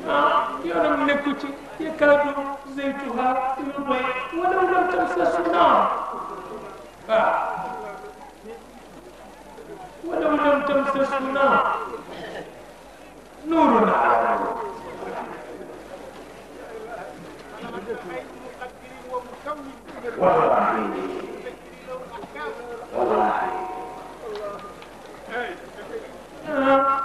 ah yoonam nekku ci yakaadu zaytuha yudhi walaw lam tamsasu naar waaw walaw lam tamsasu naar nuurun ala nuur wallahi wallahi ah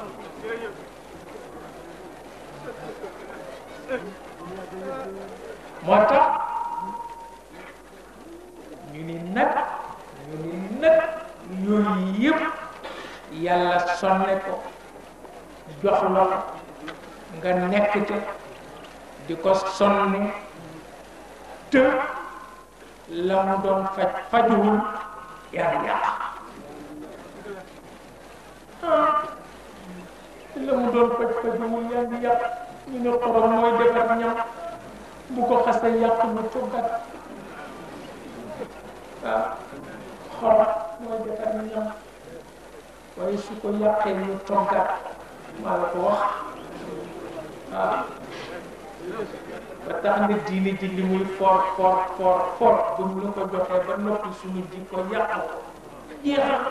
moo tax ñu ni nag ñu ni nag yooyu yëpp yàlla sonne ko jox la nga nekk ca di ko sonne te la mu doon faj fajuwul yaa yàq ah la mu doon faj fajuwul yaa ngi yàq ñu ne xorom mooy defar ñam bu ko xasee yàq mu toggat waaw xorom mooy defar ñam waaye su ko yàqee ñu toggat maa la ko wax waaw ba tax na diine ji li muy for for for for bu mu la ko joxee ba noppi suñu ji ko yàq ko jeexal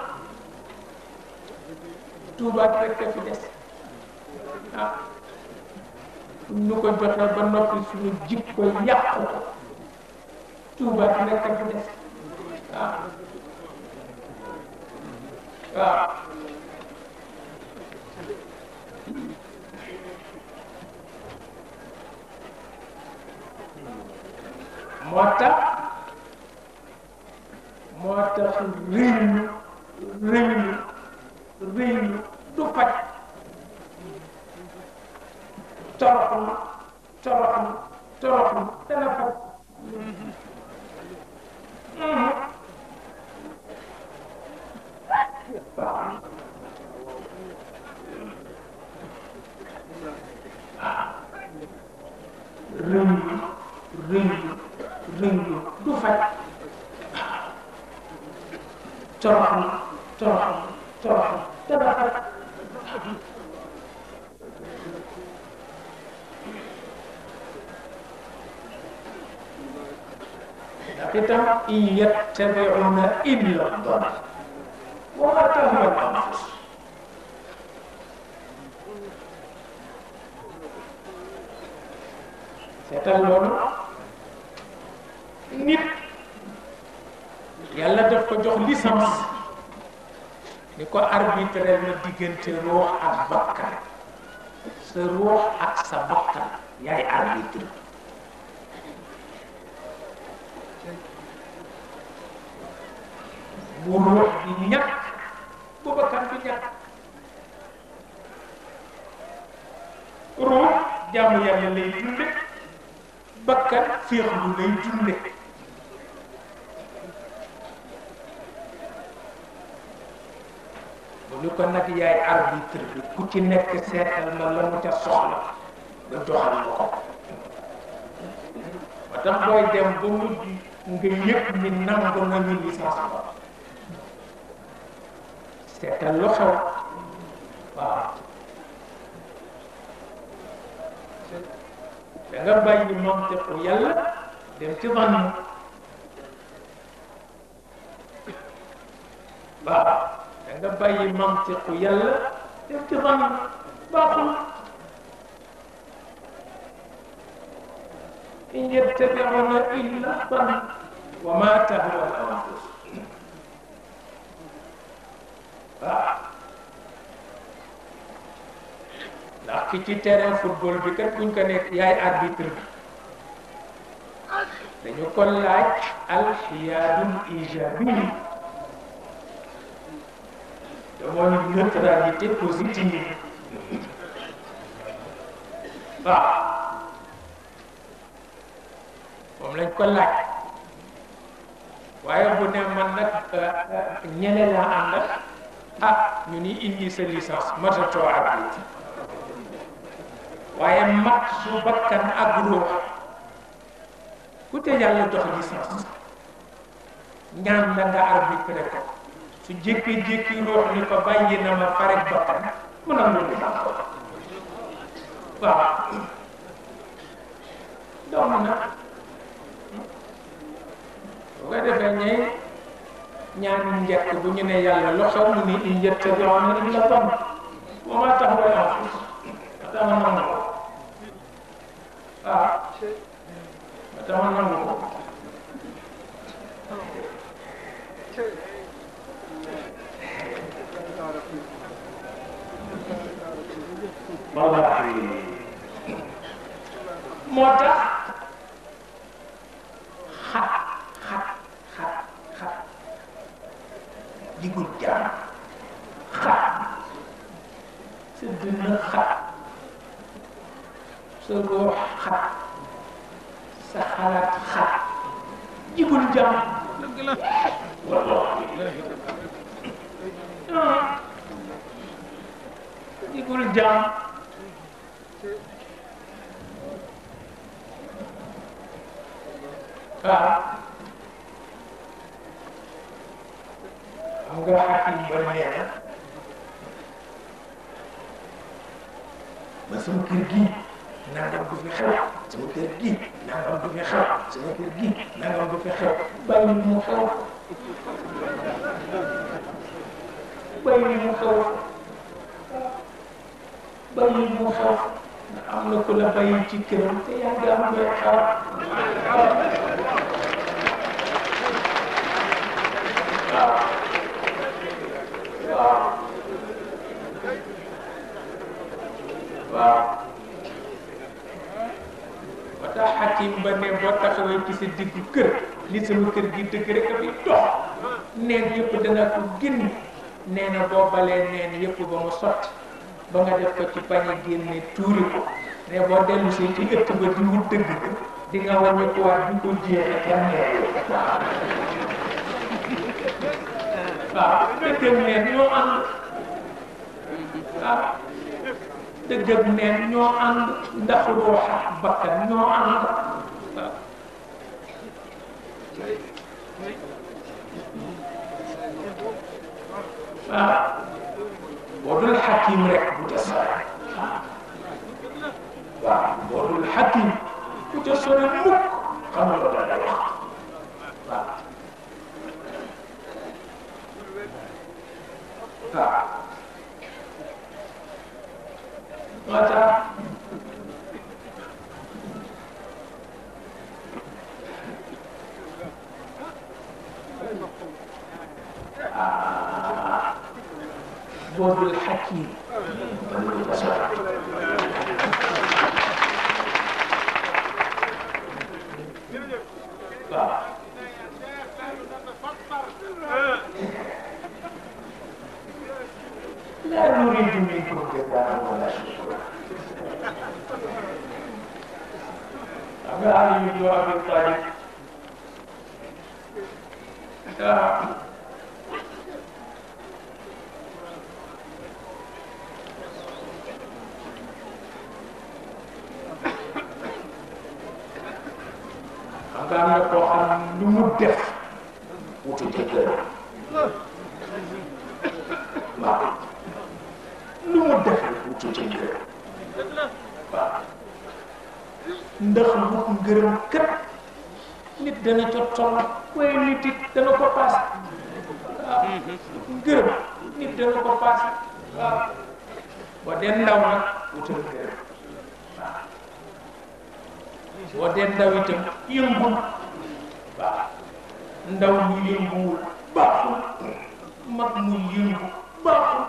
tuubaat rek a fi des ah ñu ko joxee ba noppi suñu jikko yàq ko tuubaat rek a fi des waaw waaw moo tax moo tax réylu réylu réylu du faj toroxlu toroxlu toroxlu dana faj waaw réylu réylu réylu du faj toroxlu toroxlu toroxlu dana faj ndax itam in yattabi'una illa dhanna wa ma tahwa al-anfus seetal loolu nit yàlla daf ko jox licence ni ko arbitre na diggante ruux ak bakkan sa ruux ak sa bakkan yaay arbitre bu ruux bi ñàkk bu bakkan bi ñàkk ruux jaamu yàlla lay dunde bakkan féexlu lay dunde bu ñu ko nag yaay arbitre bi ku ci nekk seetal ma la mu ca soxla nga doxal ma ko ba tax booy dem ba mujj nga yëg ni nangu nañu licence ba seetal lu xew waaw da nga bàyyi mantiqu yàlla dem ci vann waaw da nga bàyyi mantiqu yàlla dem ci vann baaxul in yattabi'una illa vann wa ma tahwa al anfus waaw ndax ki ci terrain football bi kat buñ ko nekk yaay arbitre bi dañu ko laaj alxiyaadul ijabi te mooy neutralité positive waaw moom lañ ko laaj waaye bu ne man nag ñene laa ànd ah ñu ni indi sa licence matatoo arbitre waaye mag su bakkan ak ruux ku te yàlla jox licence ñaan la nga arbitre ko su jékki-jékki ruux ni ko bàyyi na ma farek bakkan mu nangu ni ko waaw doom na bu ko defee ñee ñaan njëkk bu ñu ne yàlla lu xew mu ni in yattabi'una illa dhann wa ma tahwa al-anfus atama nangu ko waaw atama nangu ko wallahi moo tax xat xat xat xat jigul jaam xat sa dënn xat sa ruux xat sa xalaat xat jigul jaam dëgg la wallahi jigul jaam waaw xam nga xakim ba nee na ma sama kër gi nangam du fi xew sama kër gi nangam du fi xew sama kër gi nangam du fi xew bàyyi mu xew bàyyi mu xew bàyyi mu xew am na ku la bàyyi ci këram te yaa ngi am koy xaar waaw waaw ba tax xakim ba ne boo taxawee ci sa diggu kër li sama kër gi dëgg rek a fi dox neen yëpp dana ko génn nee na boo balee neen yëpp ba mu sotti ba nga def ko ci pañe génne tuuri ko ne boo dellu si ci ëtt ba di wut dëgg di nga wàññi ko waat di ko jeexe ca neen waaw waaw dëgg ak neen ñoo ànd waaw dëgg ak neen ñoo ànd ndax ruux ak bakkan ñoo ànd waaw waaw boo dul xakim rek bu ca sore waaw boo dul xakim bu ca sore mukk xam nga la lay wax waaw waaw moo tax باب الحكيم لا نريد منكم جزاء ولا شكورا أبا علي بن أبي طالب nga am na koo xam lu mu def wutu jëkkër waaw lu mu def wutu jëkkër waaw ndax wut ngërëm kët nit dana ca toll waaye nit it dana ko paase waaw ngërëm nit dana ko paase waaw boo dee ndaw nag wutal ngërëm waaw boo dee ndaw itam yëngul waaw ndaw mu yënguwul baaxul mag mu yëngu baaxul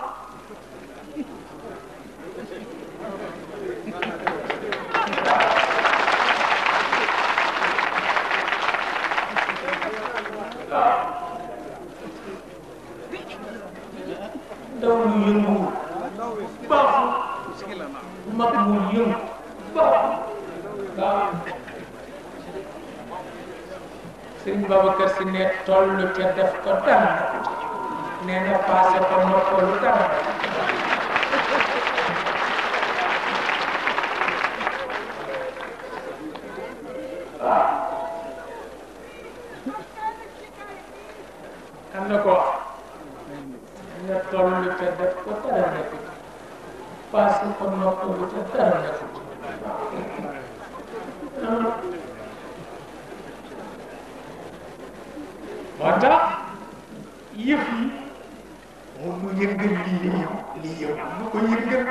waaw ndaw mu yënguwul baaxul mag mu yëngu baaxul waaw sëriñ Babacar si ne toll ca def ko dara nee na passé ko noppalu dara waaw am na ko ne toll ca def ko dara nekk passé ko noppalu ca dara nekk yëngal li yëngu li yëngu lu ko yëngal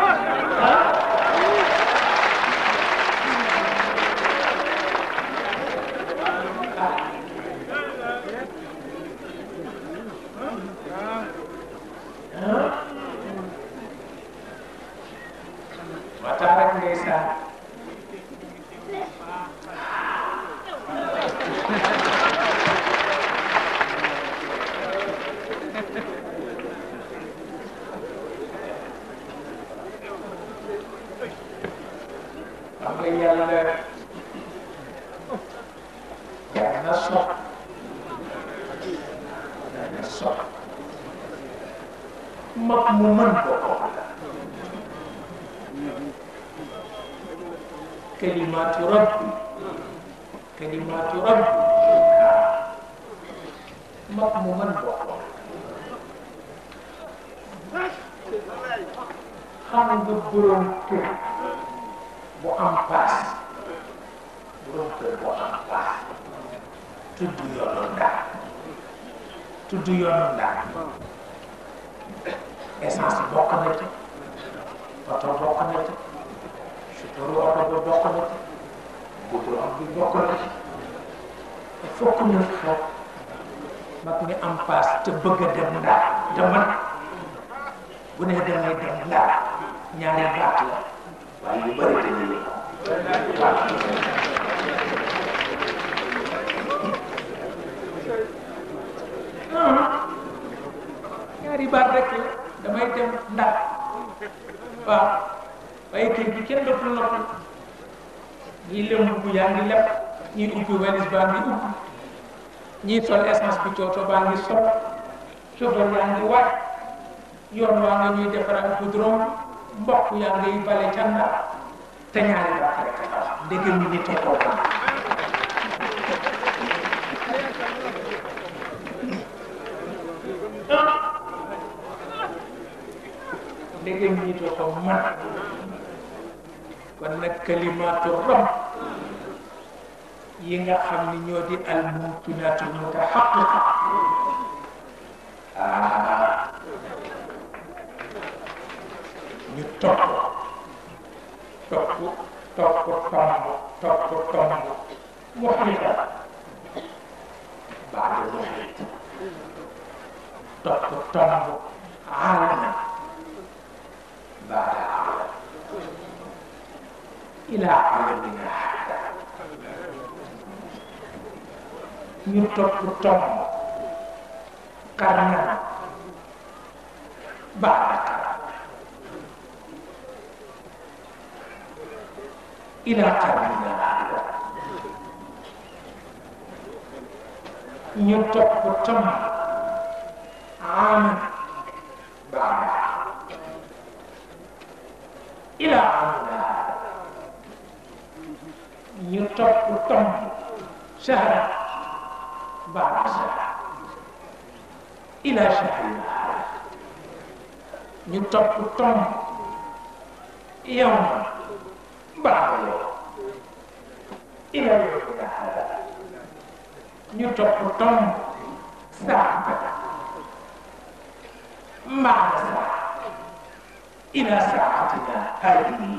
moo tax rek ndeysaan xam nga yàlla jar na sox jar na sox mag mu mën boppam la kalimaatu rabbi kalimaatu rabbi mag mu mën boppam xam nga borom kër bu am paas borom kër bu am paas tudd yoonu ndaar tudd yoonu ndaar essence bokk na ci oto bokk na ci chauffeur oto ba bokk na ci goudron bi bokk na ci il faut que ñu xool mag mi am paas te bëgg a dem ndaar te man bu ne damay dem ndaar ñaari baat la waaye yu bëri dañuy yëngu waaw ñaari baat rek la damay dem ndax waaw waaye kër gi kenn dootul noppal ñii lëmb bu yaa ngi leb ñii ubbi walis baa ngi ubbi ñii sol essence bi cooto baa ngi sol chauffeur yaa ngi waaj yoon waa nga ñuy defaral goudron mbokk yaa ngay bale ca ndar te ñaari baat rek la ndege mi nit a ko xam ndege mi nit a ko man kon nag kalimaatu rab yi nga xam ni ñoo di al mumkinaatu mutahaqiqa ah ñu topp topp topp tomb topp tomb muhita baada muhit topp tomb aalama baada aalam ila alamina hada ñu topp tomb karna baada karna ila qarnina hada ñu topp tomb aman baada ila amina hada ñu topp tomb shahra baada shahra ila shahrina hada ñu topp tomb yawma baada yawm ila yawmina hada ñu topp tomb saata baada saa ila saatina hadihi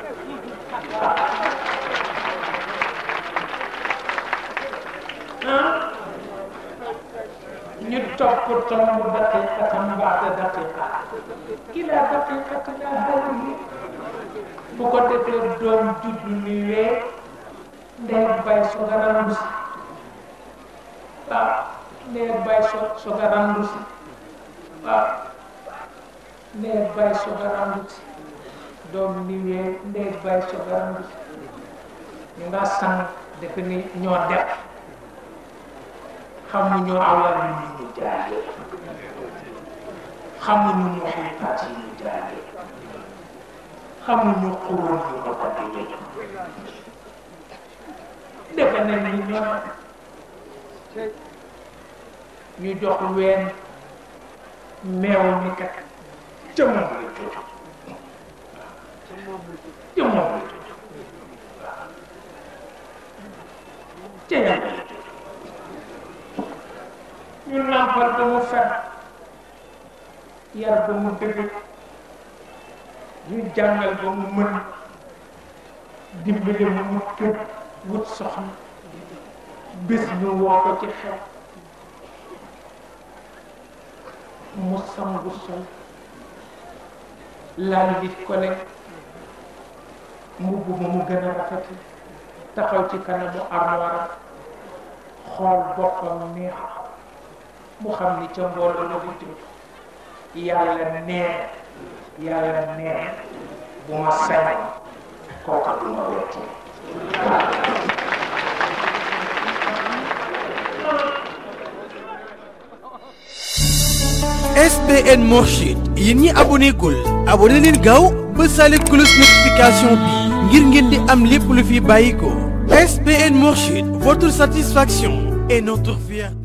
ñu topp tomb daqiqatan baada daqiqa ila daqiqatina hadihi bu ko defee doom juddu ni wee ndey bay so garandu si waaw ndey bay so so garandu si waaw ndey bay so garandu si doom ni wee ndey bay so garandu si ñu nga sang defe ni ñoo def xamuñu awal yi ñu jaale xamuñu muhitaat yi ñu jaale xamuñu xuróon yu ko ko di defe nañ ni ñoom ñu jox ween meew mi kat ca moom la jóg ca moom la jóg ca yàlla la jóg ñu nàmpal ba mu fer yar ba mu dëgg ñu jàngal ba mu mën dimbali mu mu tëb wut soxna bés ñu woo ko ci xew mu sangu sol laal di ko ne mbubb ma mu gën a rafet taxaw ci kanamu armoire xool boppam neex mu xam ni ca mbooloo la ko jëm yàlla neex yàlla neex bu ma sañ kooka du ma wetti SBN Mourchid yéen ñi abonné gul abonné leen gaaw ba sale cloche notification bi ngir ngeen di am lépp lu fi bàyyi ko SBN Mourchid votre satisfaction est notre fierté